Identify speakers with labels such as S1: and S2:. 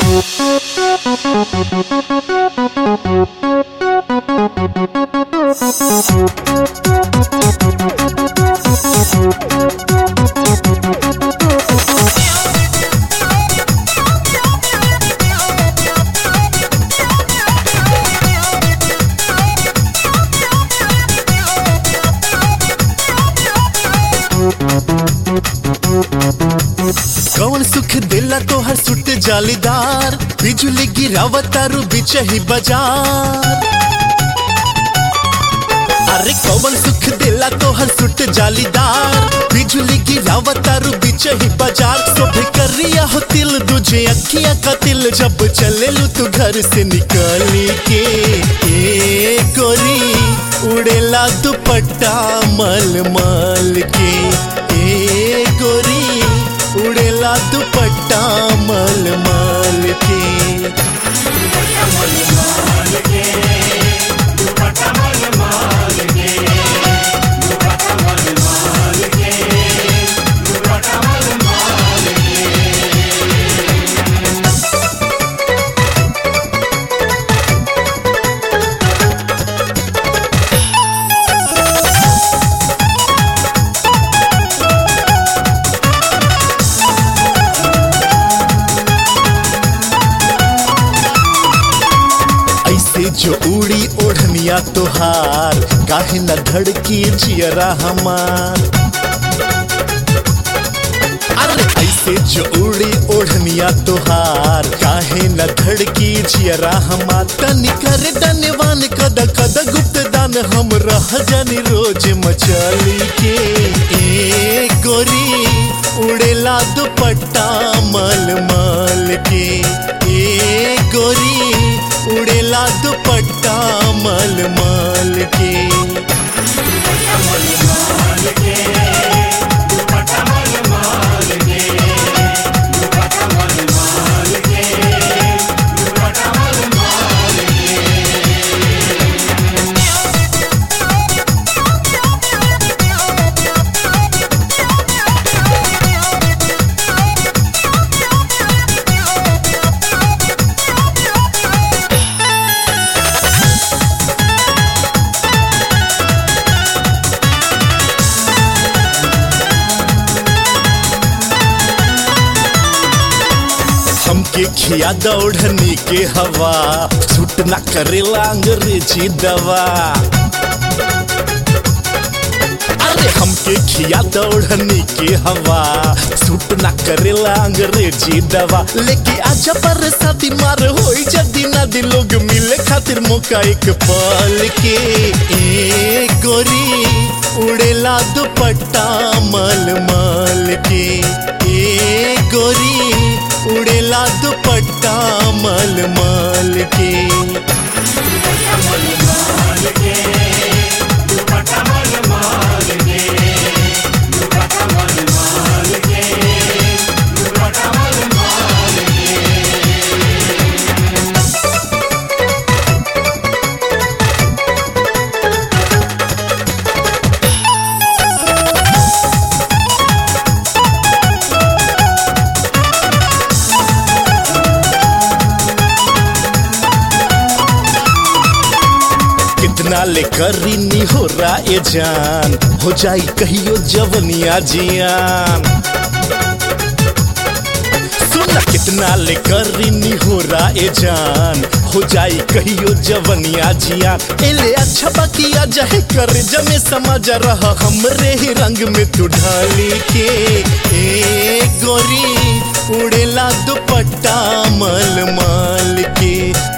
S1: कौन सुख दिला तो हर सुट जालीदार बिजली गिरावतारू बिचही बाजार अरे कौन सुख दिला तो हर सुट जालीदार बिजली गिरावतारू बिचही बाजार सोभे करिया हो तिल तुझे अखियां का तिल जब चले लू तू घर से निकली के ए गोरी उड़ेला दुपट्टा मल मल के ए गोरी उड़ेला दुपट्टा मल मल के ऐसे जो उड़ी ओढ़निया तोहार काहे न धड़की जियरा हमार अरे ऐसे जो उड़ी ओढ़निया तोहार काहे न धड़की जियरा हमार तनी करे डनवान कद कद गुप्त दान हम रह जानी रोज मचली के ए गोरी उड़ेला दुपट्टा मल मल के ए गोरी उड़ेला दुपट्टा मल मल के हमके खिया दौड़नी के हवा छूट ना करेला अंग्रेजी दवा अरे हमके खिया दौड़नी के हवा सूट ना करेला अंग्रेजी दवा लेके आजा पर शादी मार होई जदी ना दी लोग मिले खातिर मौका एक पल के ए गोरी उड़ेला दुपट्टा मल मल के ए गोरी उड़ेला दुपट्टा मल मल के कितना ले करी नी हो रा ए जान हो जाई कहियो जवनिया जियान सुना कितना ले करी नी हो रा ए जान हो जाई कहियो जवनिया जियान एले अच्छा बाकिया जहे कर जमे समझ रहा हमरे ही रंग में तू ढाली के ए गोरी उड़ेला दुपट्टा मल मल के